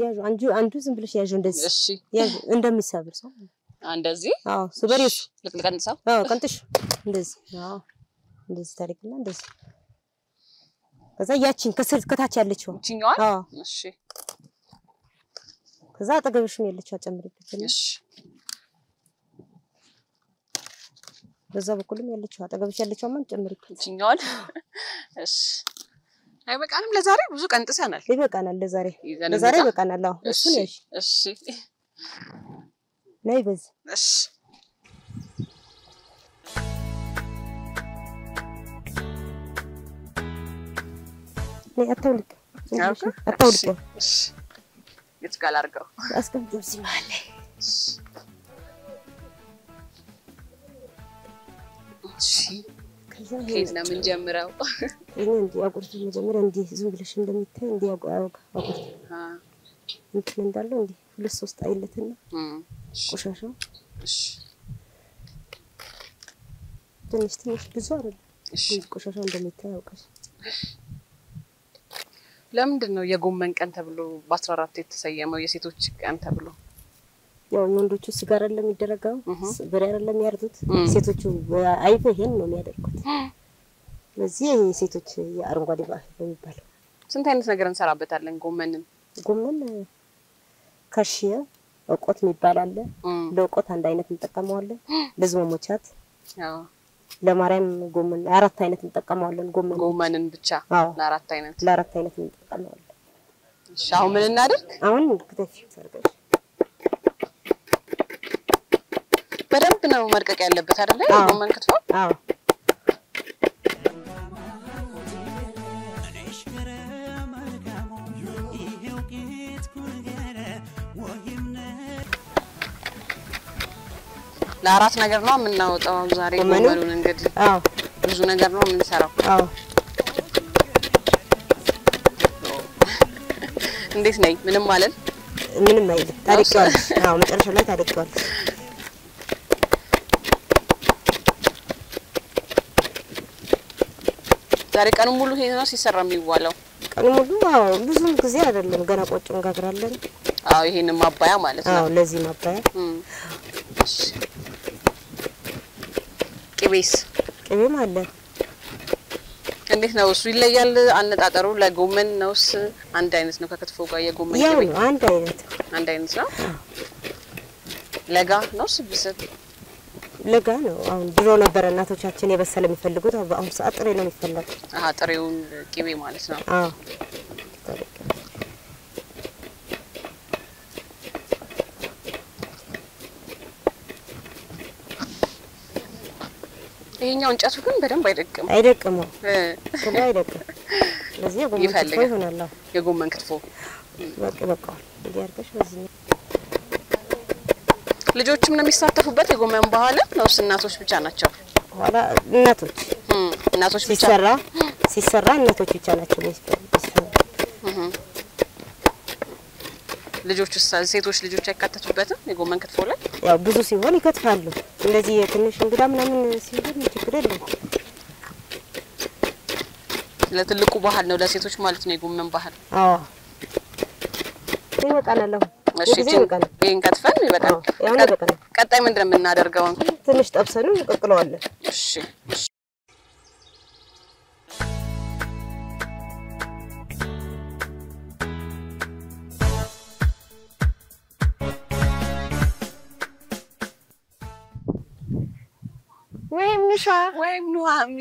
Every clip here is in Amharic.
ያዡ አንዱ አንዱ ዝም ብለሽ ያዡ እንደዚህ እሺ ያዡ እንደሚሰብር ሰው እንደዚህ አዎ ስበሪ እሱ ልቅልቀንሰው አዎ ቀንጥሽ እንደዚህ አዎ እንደዚህ ታሪክና እንደዚህ ከዛ ያቺን ከስር ከታች ያለችው ይችኛዋል አዎ እሺ ከዛ አጠገብሽም ያለችው አጨምሪበት እና እሺ በዛ በኩልም ያለችው አጠገብሽ ያለችው ማን ጨምሪበት ይችኛዋል እሺ አይበቃንም ለዛሬ ብዙ ቀንጥሰናል ይበቃናል ለዛሬ ይዘን ለዛሬ እንውጣ? ይበቃናል አዎ እሺ እሱን ያዥ እሺ ነይ በዚህ እሺ ነይ አታውልቅ ያውቃ? አታውልቅ እሺ የት ጋር ላድርገው አስቀምጪው እዚህ መሀል ላይ እሺ ከዛ ከየት ነው የምንጀምረው ይሄ እንዲህ አቁርጥ መጀመሪያ እንዲህ ዝም ብለሽ እንደምታይ እንዲህ አቁ አውቅ አቁርጥ አ እንትን እንዳለው እንዲህ ሁለት ሶስት አይለትና እም እሺ ቆሻሻው እሺ ትንሽ ትንሽ ብዙ አይደለም እሺ ቆሻሻው እንደሚታይ አውቀሽ ለምንድን ነው የጎመን ቀን ተብሎ በአስራ አራት የተሰየመው የሴቶች ቀን ተብሎ? ያው የወንዶቹ ስጋ አይደለም የሚደረገው እህ በሬ አይደለም የሚያርዱት እም። ሴቶቹ አይበ ይሄን ነው የሚያደርጉት ስለዚህ የሴቶች የአረንጓዴ ባህል ነው የሚባለው ስንት አይነት ነገር እንሰራበታለን ጎመንን? ጎመን ከሽየ እቆት የሚባል አለ እም ለእቆት አንድ አይነት እንጠቀመዋለን ለዝመሞቻት ያው ለማርያም ጎመን አራት አይነት እንጠቀመዋለን ጎመን ጎመንን ብቻ አዎ ለአራት አይነት። ለአራት አይነት እንጠቀመዋለን እሺ አሁን ምን እናድርግ? አሁን ክትፊ ሰርገሽ በደንብ ነው መድቀቅ ያለበት አይደለ? አዎ። የጎመን ክትፎ አዎ ለአራት ነገር ነው የምናወጣው ዛሬ ጎመኑ? ጎመኑን። እንግዲህ አዎ ብዙ ነገር ነው የምንሰራው። አዎ እንዴት ነኝ? ምንም ማለት ምንም አይልም ታደቂዋለሽ አዎ መጨረሻ ላይ ታደቂዋለሽ ዛሬ ቀኑን ሙሉ ይሄ ነው ሲሰራ የሚዋለው። ቀኑ ሙሉ አዎ ብዙም ጊዜ አይደለም ገና ቆጮ እንጋግራለን አዎ ይሄንን ማባያ ማለት ነው። አዎ ለዚህ ማባያ እም። እሺ። ቅቤስ ቅቤም አለ እንዴት ነው እሱ? ይለያል አነጣጠሩ። ለጎመን ነውስ አንድ አይነት ነው? ከክትፎ ጋር የጎመን ያው ቅቤ ነው አንድ አይነት አንድ አይነት ነው። ለጋ ነው ስብስብ ለጋ ነው አሁን ድሮ ነበረ እናቶቻችን የበሰለ የሚፈልጉት አሁን በአሁኑ ሰዓት ጥሬ ነው የሚፈለገው አሀ ጥሬውን ቅቤ ማለት ነው። አዎ ይሄኛው እንጨቱ ግን በደንብ አይደቅም አይደቅም እ ክሎ አይደቅም ስለዚህ የጎመን ክትፎ ይፈልጋል። ይሆናል አዎ የጎመን ክትፎ በቃ በቃዋል እንዲህ አድርገሽ በዚህ ልጆችም ነው የሚሳተፉበት የጎመን ባህል ነውስ እናቶች ብቻ ናቸው? በኋላ እናቶች እም፣ እናቶች ብቻ ሲሰራ ሲሰራ እናቶች ብቻ ናቸው የሚሰሩ ልጆች ሴቶች ልጆች አይካተቱበትም የጎመን ክትፎ ላይ? ያው ብዙ ሲሆን ይከትፋሉ እንደዚህ የትንሽ እንግዳ ምናምን ሲሆን ችግር የለም ለትልቁ ባህል ነው ለሴቶች ማለት ነው የጎመን ባህል። አዎ ይበቃናል አሁን እሺ የጊዜ ይህን- ይበቃናል ይህን ከትፈን ይበቃል። አዎ ያሁን ቀጥ- ይበቃናል ቀጣይ ምንድን ነው የምናደርገው? ትንሽ ጠብሰኑ እንቀቅለዋለን እሺ እሺ። ወይም ንሿ ወይም ኑሃሚ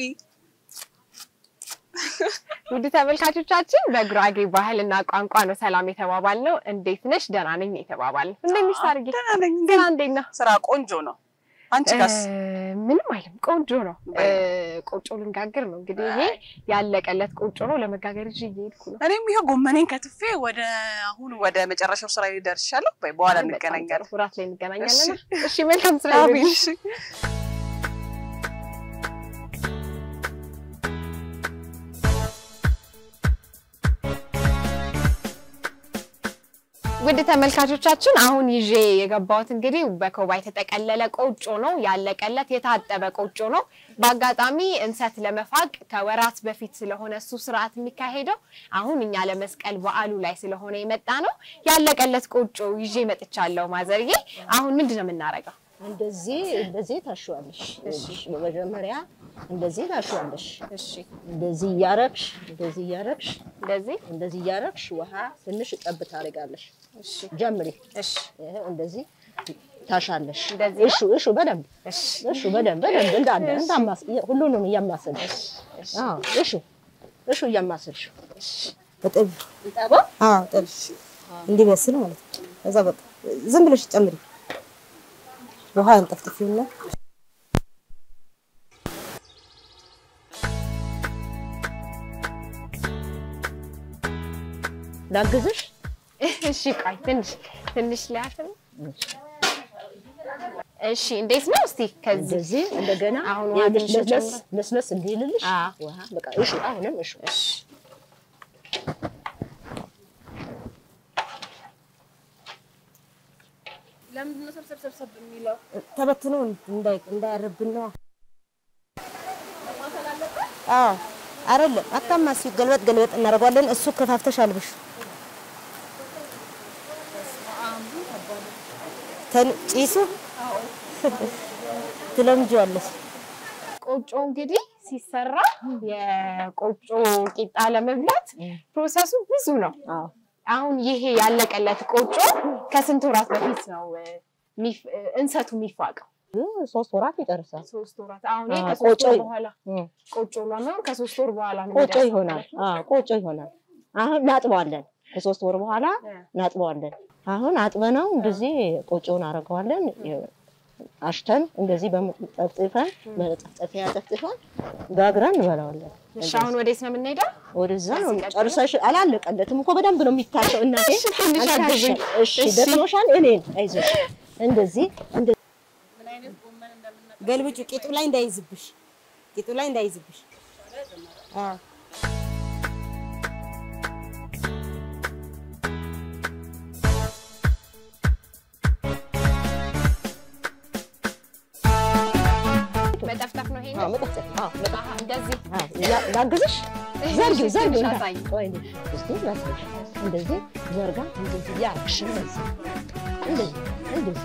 ውድ ተመልካቾቻችን በጉራጌ ባህልና ቋንቋ ነው ሰላም የተባባል ነው። እንዴት ነሽ? ደህና ነኝ የተባባል ነው። እንዴት ነሽ ታርጌ? ደህና ነኝ። ደህና እንዴት ነው? ስራ ቆንጆ ነው። አንቺ ጋስ? እ፣ ምንም አይልም። ቆንጆ ነው። በይ። እ፣ ቆጮ ልንጋግር ነው እንግዲህ። ይሄ ያለቀለት ቆጮ ነው። ለመጋገር ይዤ እየሄድኩ ነው። እኔም ይኸው ጎመኔን ከትፌ ወደ አሁን ወደ መጨረሻው ስራ ደርሻለሁ። በይ በኋላ በጣም እንገናኛለን። ጥሩ። እራት ላይ እንገናኛለን። እሺ፣ መልካም ስራ አሜን። ይሁንልሽ። እሺ። ውድ ተመልካቾቻችን አሁን ይዤ የገባሁት እንግዲህ በኮባ የተጠቀለለ ቆጮ ነው። ያለቀለት የታጠበ ቆጮ ነው። በአጋጣሚ እንሰት ለመፋቅ ከወራት በፊት ስለሆነ እሱ ስርዓት የሚካሄደው አሁን እኛ ለመስቀል በዓሉ ላይ ስለሆነ የመጣ ነው። ያለቀለት ቆጮ ይዤ መጥቻለሁ። ማዘርዬ አሁን ምንድን ነው የምናደርገው? እንደዚህ እንደዚህ ታሸዋለሽ። በመጀመሪያ እንደዚህ ታሸዋለሽ። እሺ፣ እንደዚህ እያረግሽ እንደዚህ እያረግሽ እንደዚህ እንደዚህ እያረግሽ ውሃ ትንሽ ጠብ ታደርጋለሽ። እሺ፣ ጀምሪ። እሺ፣ ይኸው እንደዚህ ታሻለሽ። እንደዚህ እሹ እሹ በደንብ እሺ፣ እሹ በደንብ በደንብ እንዳለ እንዳማስ ሁሉንም እያማሰልሽ አዎ፣ እሹ እሹ እያማሰልሽ በጥብ ጠባ አዎ ጥብ እንዲበስል ማለት ነው። ከዛ በቃ ዝም ብለሽ ጨምሪ። ውሃ እንጠፍጥፊውና ላግዝሽ። እሺ። ቆይ ትንሽ ትንሽ ሊያፍል እሺ፣ እንዴት ነው እስቲ ከዚህ እንደዚህ እንደገና አሁን ውሃ ይኸውልሽ ትንሽ ለስለስ ጨምር። ለስለስ እንዲልልሽ አዎ። ውሃ በቃ እሹ አሁንም እሹ ተበትኖ እንዳይ እንዳያርብን ነው። አዎ አይደለም አታማሲው፣ ገልበጥ ገልበጥ እናደርገዋለን። እሱ ከፋፍተሽ አልብሽ ተን- ጭሱ ትለምጂዋለሽ። ቆጮ እንግዲህ ሲሰራ የቆጮ ቂጣ ለመብላት ፕሮሰሱ ብዙ ነው። አዎ አሁን ይሄ ያለቀለት ቆጮ ከስንት ወራት በፊት ነው እ፣ ሚፍ- እ፣ እንሰቱ የሚፋቀው? ሶስት ወራት ይጨርሳል። ሶስት ወራት። አሁን ይሄ አዎ፣ ከሶስት ወር ቆጮ- በኋላ እም። ቆጮ ለመሆን ከሶስት ወር በኋላ ነው ቆጮ የሚደርሰው ይሆናል። ማለት ነው። አዎ ቆጮ ይሆናል። አሁን ናጥበዋለን። ከሶስት ወር በኋላ እ። ናጥበዋለን። አሁን አጥበነው እንደዚህ ቆጮውን አደርገዋለን። አሽተን እንደዚህ በመጠፍጥፈን በመጠፍጠፊያ ጠፍጥፈን ጋግረን እንበላዋለን። እሺ አሁን ወዴት ነው የምንሄደው? ወደዛ ነው ሲቀጥል? ጨርሰሽ አላለቀለትም እኮ በደንብ ነው የሚታሸው። እናቴ እሺ፣ ትንሽ አግዙኝ። እሺ ደክሞሻል። እኔን አይዞሽ እንደዚህ እንደ ገልብጩ ቂጡ ላይ እንዳይዝብሽ፣ ቂጡ ላይ እንዳይዝብሽ። አዎ መጠፍጠፍ ነው ይሄ። አዎ መጠፍጠፍ አዎ መጠፍጠፍ አሃ፣ እንደዚህ አዎ ያ- ላግዝሽ እሺ፣ ዘርጊው ዘርጊው ትንሽ እንዳ- አሳይ። ቆይ እንዴ፣ እስቲ ላሳይሽ። እንደዚህ ዘርጋ እንደዚህ ያርግሽ እንደዚህ እንደዚህ እንደዚህ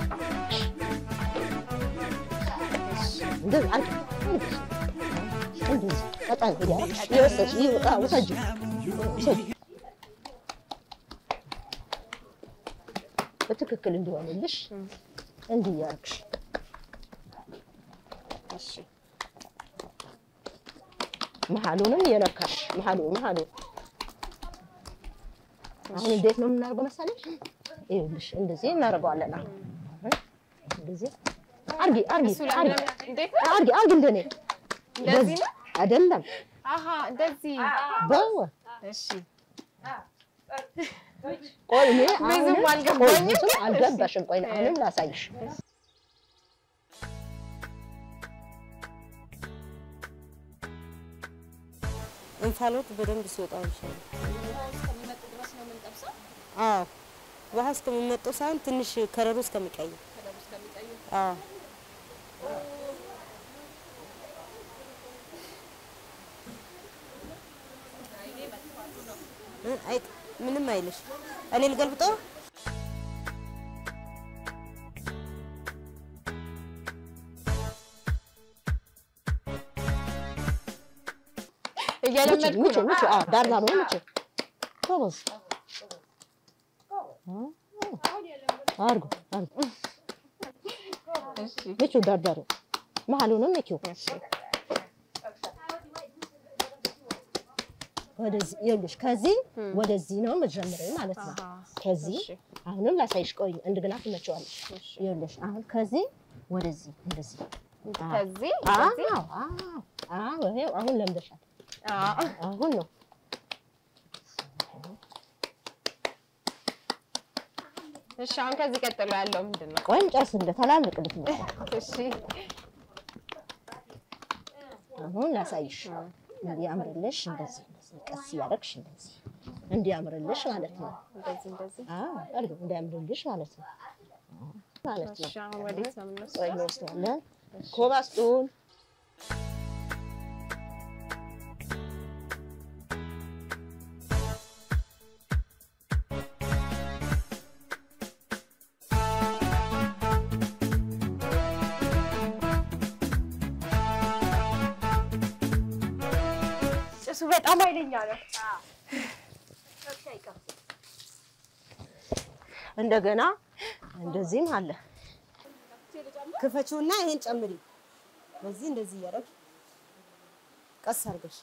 እንደዚህ አንቺ እንደዚህ እንደዚህ ቀጣይ እያደረግሽ እየወሰድሽ ይወጣ ውሰጂው ውሰጂው በትክክል እንዲሆንልሽ እንዲህ እያደረግሽ እሺ መሀሉንም እየነካሽ መሀሉ መሀሉ አሁን እንዴት ነው የምናደርገው መሰለሽ? ይኸውልሽ እንደዚህ እናደርገዋለን። አሁን እንደዚህ አርጊ አርጊ እሱ ላይ አርጊ ለምን- እንዴት ነው? አርጊ አርጊ እንደኔ እንደዚህ ነው? አይደለም አሃ እንደዚህ። በወ እሺ ቆይ እኔ ብዙም አሁንም- አልገባኝም። ቆይ ብዙም አልገባሽም። ቆይ አሁንም ላሳይሽ። እንፋሎት በደንብ ሲወጣው ይሻላል። አዎ ውሃ እስከሚመጣው ሳይሆን ትንሽ ከረሩ እስከሚቀይር አዎ እ፣ አይ ምንም አይልሽ። እኔ ልገልብጠው። እየለመድኩ ምች ነው። ምች አዎ ዳር ዳር ነው ምች ጎበዝ አርጉ አርጉ ምቹ ዳር ዳር መሀሉንም ምቹ ወደዚህ ይኸውልሽ ከዚህ ወደዚህ ነው የምትጀምሪው ማለት ነው። አሃ፣ ከዚህ እሺ። አሁንም ላሳይሽ፣ ቆይ እንደገና ትመቸዋለሽ። ይኸውልሽ አሁን ከዚህ ወደዚህ እንደዚህ ከዚህ አዎ ከዚህ አዎ አዎ ይኸው አሁን ለምደሻል። አዎ። አሁን ነው እሺ አሁን ከዚህ ቀጥሎ ያለው ምንድን ነው? ቆይ ጨርስ እንደ ተላልቅ ልትመጣ እሺ አሁን ላሳይሽ እንዲያምርልሽ እንደዚህ እንደዚህ ቀስ እያደረግሽ እንደዚህ እንዲያምርልሽ ማለት ነው። እንደዚህ እንደዚህ። አዎ አድርገው እንዲያምርልሽ ማለት ነው አዎ፣ ማለት ነው። እሺ አሁን ወዴት ነው የምንወስደው? ቆይ እንወስዳለን። ኮባ ስጡን። ጭሱ በጣም ኃይለኛ ነው። እንደገና እንደዚህም አለ። ክፈችውና ይሄን ጨምሪ። በዚህ እንደዚህ እያደረግ ቀስ አድርገሽ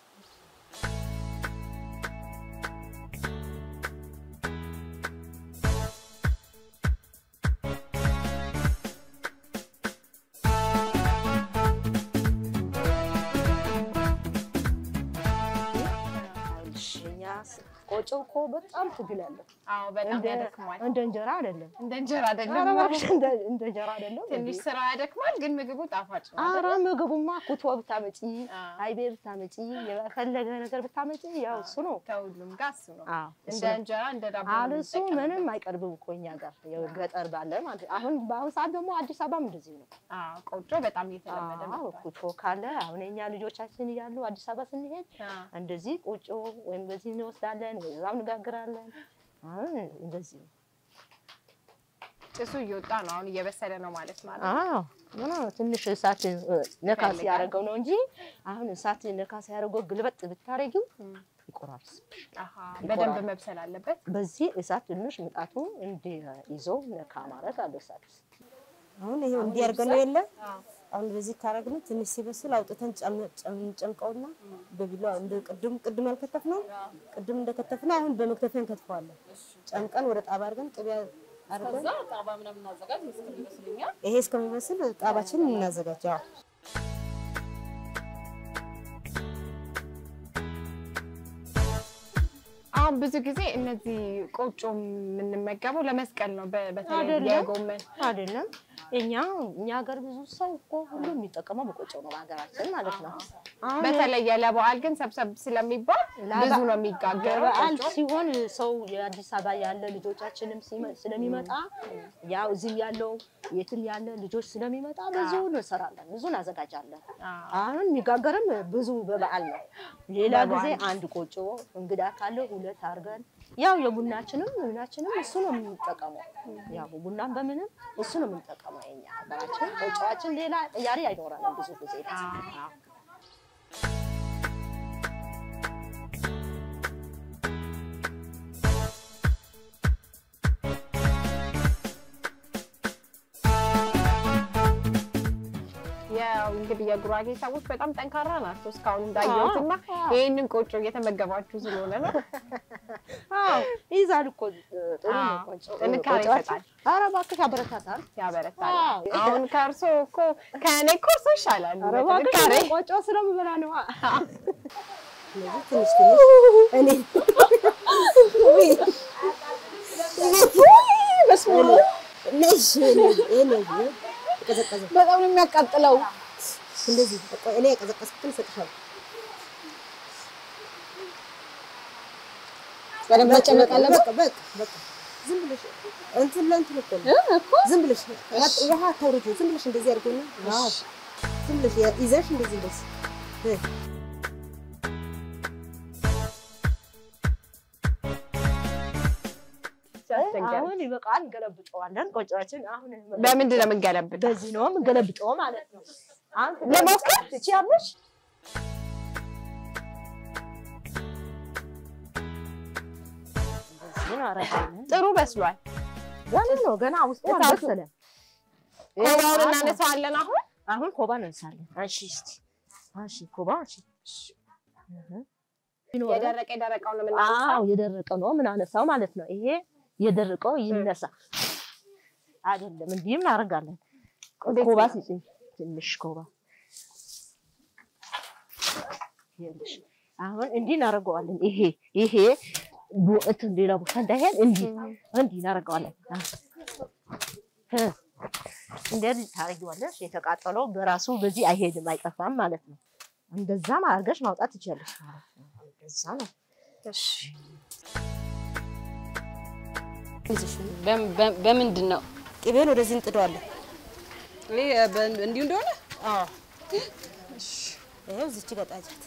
እኛ ቆጮ እኮ በጣም ትግል አለው። አዎ በጣም እንደ ያደክማል። እንደ እንጀራ አይደለም። እንደ እንጀራ ኧረ አይደለም። እባክሽ እንደ እንደ እንጀራ አይደለም። ትንሽ ስራ ያደክማል፣ ግን ምግቡ ጣፋጭ ነው። ኧረ ምግቡማ ኩቶ ብታመጪ አዎ። አይቤ ብታመጪ የፈለገ ነገር ብታመጪ ያው እሱ ነው። ከሁሉም ጋር እሱ ነው። አዎ እሱ እንደ ነው። እንጀራ እንደ ዳቦ ነው አልሱ የምንጠቀምበት። ምንም አይቀርብም እኮ እኛ ጋር ያው ገጠር ባለ ማለት ነው። አሁን በአሁን ሰዓት ደግሞ አዲስ አበባም እንደዚህ ነው። አዎ ቆጮ በጣም እየተለመደ አዎ መጥቷል። ኩቶ ካለ አሁን የኛ ልጆቻችን እያሉ አዲስ አበባ ስንሄድ አዎ። እንደዚህ ቁጮ ወይም በዚህ እንወስዳለን ወይ እዛም እንጋግራለን። አሁን እንደዚህ ነው። ጭሱ እየወጣ ነው። አሁን እየበሰለ ነው ማለት ማለት ነው። አዎ ምና ትንሽ እሳት እ፣ ነካ ይፈልጋል። ሲያደርገው ነው እንጂ አሁን እሳት ነካ ሲያደርገው ግልበጥ ብታረጊው እም። ይቆራርስ። አሃ በደንብ መብሰል አለበት። በዚህ እሳት ትንሽ ምጣቱ እንዲይዞ ነካ ማድረግ አለ እሳት አሁን ይሄው እንዲህ አድርገን ነው የለ አሁን በዚህ ካረግነው ትንሽ ሲበስል አውጥተን ጨም- ጨም- ጨምቀውና በቢላ እንደ ቅድም ቅድም ያልከተፍነው ቅድም እንደከተፍነው አሁን በመክተፊያ እንከትፈዋለን። ጨምቀን ወደ ጣባ አድርገን ቅቤ አድርገን ጣባ ምናምን እናዘጋጅ ይመስለኛል። ይሄ እስከሚበስል ጣባችንን እናዘጋጅ። አዎ አሁን ብዙ ጊዜ እነዚህ ቆጮ የምንመገበው ለመስቀል ነው። በ- በተለይ አይደለም። የጎመን አይደለም። እኛ እኛ ሀገር ብዙ ሰው እኮ ሁሉ የሚጠቀመው በቆጮ ነው በሀገራችን ማለት ነው። አሁን በተለየ ለበዓል ግን ሰብሰብ ስለሚባል ብዙ ነው የሚጋገረው በዓል ቆጮ። ሲሆን ሰው የአዲስ አበባ ያለ ልጆቻችንም ሲመ- ስለሚመጣ ያው እዚህ ያለው የትም ያለ ልጆች ስለሚመጣ ብዙ እንሰራለን፣ ብዙ እናዘጋጃለን። አዎ። አሁን የሚጋገርም ብዙ በበዓል ነው። ሌላ ጊዜ በበዓል። አንድ ቆጮ እንግዳ ካለ ሁለት አድርገን ያው የቡናችንም ምናችንም እሱ ነው የምንጠቀመው። ያው ቡናም በምንም እሱ ነው የምንጠቀመው። የኛ ሀገራችን ቆጮዋችን ሌላ ቅያሬ አይኖረንም ብዙ ጊዜ አዎ። ያው እንግዲህ የጉራጌ ሰዎች በጣም ጠንካራ ናቸው እስካሁን እንዳየሁት እና አዎ። ይህንን ቆጮ እየተመገባችሁ ስለሆነ ነው። አዎ ይይዛል እኮ ጥሩ ነው አዎ፣ ቆጮ ጥንካሬ ቆጮዋችን። ይሰጣል። ኧረ እባክሽ ያበረታታል። ያበረታል። አዎ። አሁን ከእርሶ እኮ ከእኔ እኮ እርሶ ይሻላል ኧረ እባክሽ በጥንካሬ። ቆጮ ስለምበላ ነዋ። ስለዚህ ትንሽ ትንሽ እኔ ነሽ እኔ የቀዘቀዘ በጣም ነው የሚያቃጥለው። እንደዚህ በቃ እኔ የቀዘቀዝኩትን እሰጥሻለሁ። በደንብ መጨመቅ አለበት። በቃ በቃ በቃ ዝም ብለሽ እንትን ለእንትን እኮ ነው። ዝም ብለሽ ውሃ አታውርጂው። ዝም ብለሽ እንደዚህ አድርገውና ዝም ብለሽ ይዘሽ እንደዚህ እንደዚህ እ ሲያስቸግር። አሁን ይበቃል፣ እንገለብጠዋለን ቆጮዋችን። አሁን በምንድን ነው የምንገለብጠው? በዚህ ነው የምንገለብጠው ማለት ነው። አሁን ለሞከር ትችያለሽ? እንደዚህ ነው አረጋለን። ጥሩ በስሏል። ገና ነው ገና ውስጡ እሳቱ- አልበሰለም። ኮባውን እናነሳዋለን አሁን አሁን ኮባ እንነሳለን። አንሺ እስቲ አንሺ ኮባ አንሺ። የደረቀ የደረቀው ነው የምናነሳው። አዎ የደረቀ ነው ምን አነሳው ማለት ነው። ይሄ የደረቀው ይነሳ አይደለም፣ እንዲህም እናደርጋለን። እንዴት ኮባ ነው? ስጪኝ፣ ትንሽ ኮባ ይኸውልሽ። አሁን እንዲህ እናደርገዋለን። ይሄ ይሄ ቡ- እንትን ሌላ ቦታ እንዳይሄድ እንዲህ እንዲህ እናደርገዋለን። እ እንደዚህ ታደርጊዋለሽ። የተቃጠለው በራሱ በዚህ አይሄድም፣ አይጠፋም ማለት ነው። እንደዛም አድርገሽ ማውጣት ትችያለሽ ማለት ነው። እንደዛ ነው። እሺ ይዝሽ በም- በም- በምንድን ነው ቅቤውን ወደዚህ እንጥደዋለን። ይሄ በ- እንዲሁ እንደሆነ አዎ ይኸው እዚች ገጣጃት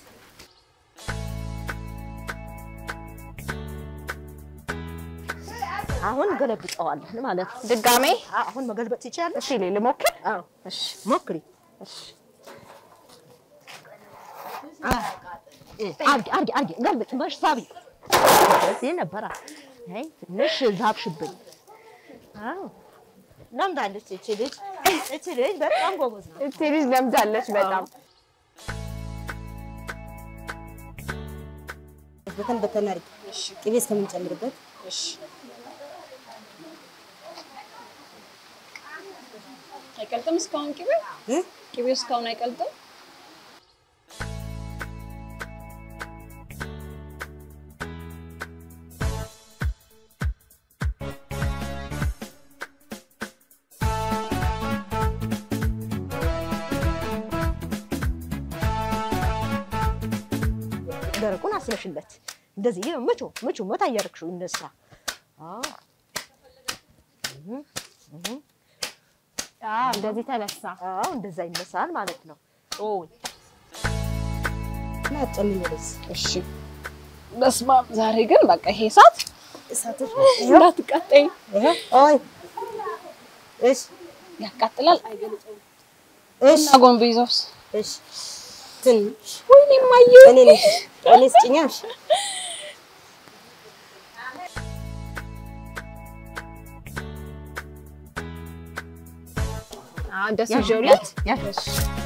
አሁን ገለብጠዋለን ማለት ነው። ድጋሜ አ- አሁን መገልበጥ ትችያለሽ? እሺ ልሞክር። አዎ፣ እሺ ሞክሪ። እሺ አርጊ አርጊ አርጊ ገልብጥ መሽ ሳቢ እዚህ ነበራ። አይ ትንሽ ዛብሽብኝ። አዎ ለምዳለች እቺ ልጅ እቺ ልጅ በጣም ጎበዝ ነው። እቺ ልጅ ለምዳለች በጣም በተን በተን አድርጊ ቅቤ እስከምንጨምርበት እሺ አይቀልጥም እስካሁን ቅቤ እ? ቅቤው እስካሁን አይቀልጥም ደረቁን አስነሽለት እንደዚህ ምቹ ምቹ መታ እያደረግሽው እነሳ አዎ አዎ እንደዚህ ተነሳ። አዎ እንደዛ ይነሳል ማለት ነው። ኦ እና አጨምሪ ወደዚህ እሺ በስመ አብ ዛሬ ግን በቃ ይሄ እሳት እሳቶች እንዳትቃጠኝ ይኸው ኦይ እሺ ያቃጥላል እሺ አጎንብይዘውስ እሺ ትንሽ ወይኔ ማየ እኔ ነኝ እኔ ስጭኛ እሺ አዎ እንደሱ ያዥ ይዤውልህ ያዥ ያዥ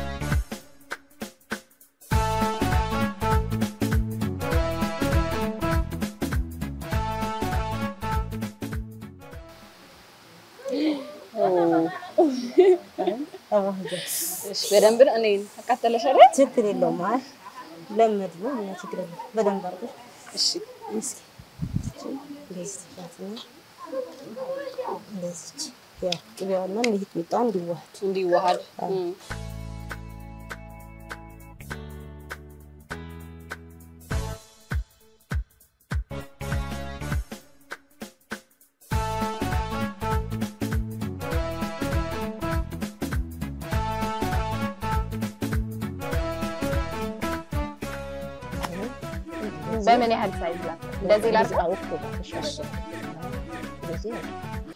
አዋህጃት እሺ በደንብ እኔ አቃጠለሽ አይደል ችግር የለውም። አይ ለመድ ነው እና ችግር የለውም። በደንብ አድርገሽ እሺ እስኪ እንደዚህ ትፋትና እንደዚች ያው ቅቤዋና ሚጥሚጣው እንዲዋሃድ እንዲዋሃድ እም። በምን ያህል ሳይዝ ላድርግ? እንደዚህ ላድርግ? አዎ እኮ እሺ እሺ እንደዚህ ነው።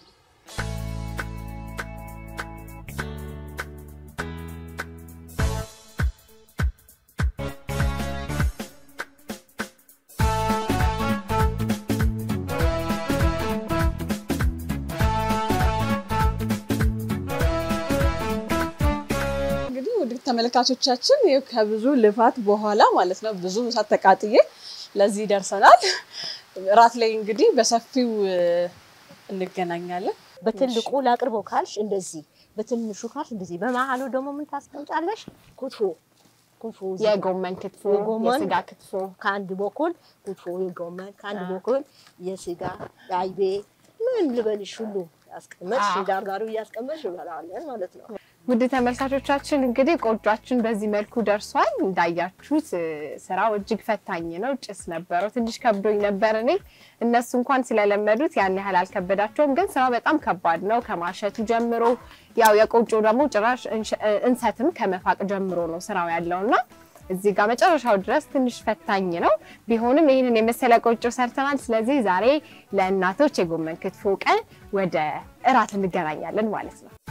እንግዲህ ውድ ተመልካቾቻችን ይኸው ከብዙ ልፋት በኋላ ማለት ነው ብዙ እሳት ተቃጥዬ ለዚህ ደርሰናል። እራት ላይ እንግዲህ በሰፊው እ፣ እንገናኛለን። በትልቁ ላቅርበው ካልሽ እንደዚህ፣ በትንሹ ካልሽ እንደዚህ። በመሀሉ ደግሞ ምን ታስቀምጫለሽ? ክትፎ ክትፎ እዚህ ጋር። የጎመን ክትፎ፣ የጎመን የስጋ ክትፎ ከአንድ በኩል ክትፎ የጎመን ከአንድ በኩል የስጋ አይቤ ምን ልበልሽ ሁሉ ያስቀመጥሽ አዎ። ዳርዳሩ እያስቀመጥሽ እንበላለን ማለት ነው። ውድ ተመልካቾቻችን እንግዲህ ቆጯችን በዚህ መልኩ ደርሷል። እንዳያችሁት እ፣ ስራው እጅግ ፈታኝ ነው። ጭስ ነበረው፣ ትንሽ ከብዶኝ ነበር እኔ። እነሱ እንኳን ስለለመዱት ያን ያህል አልከበዳቸውም፣ ግን ስራው በጣም ከባድ ነው። ከማሸቱ ጀምሮ ያው የቆጮ ደግሞ ጭራሽ እንሸ- እ፣ እንሰትም ከመፋቅ ጀምሮ ነው ስራው ያለውና እዚህ ጋር መጨረሻው ድረስ ትንሽ ፈታኝ ነው። ቢሆንም ይህንን የመሰለ ቆጮ ሰርተናል። ስለዚህ ዛሬ ለእናቶች የጎመን ክትፎ ቀን ወደ እራት እንገናኛለን ማለት ነው።